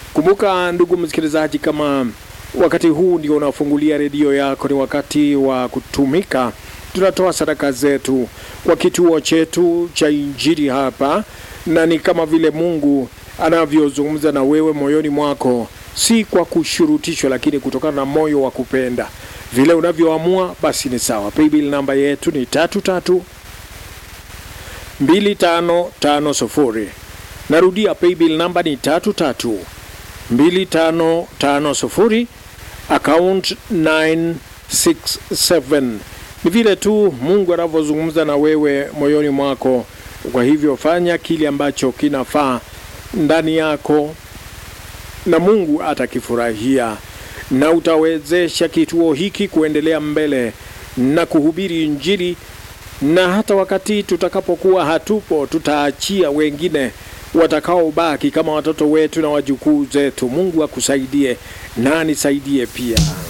Kumbuka ndugu msikilizaji, kama wakati huu ndio unafungulia redio yako, ni wakati wa kutumika. Tunatoa sadaka zetu kwa kituo chetu cha Injili hapa, na ni kama vile Mungu anavyozungumza na wewe moyoni mwako, si kwa kushurutishwa, lakini kutokana na moyo wa kupenda. Vile unavyoamua basi ni sawa. Paybill namba yetu ni tatu tatu mbili tano tano sufuri. Narudia, paybill namba ni tatu tatu mbili tano tano sufuri, account 967. Ni vile tu Mungu anavyozungumza na wewe moyoni mwako. Kwa hivyo fanya kile ambacho kinafaa ndani yako na Mungu atakifurahia, na utawezesha kituo hiki kuendelea mbele na kuhubiri Injili, na hata wakati tutakapokuwa hatupo, tutaachia wengine watakaobaki kama watoto wetu na wajukuu zetu. Mungu akusaidie na anisaidie pia.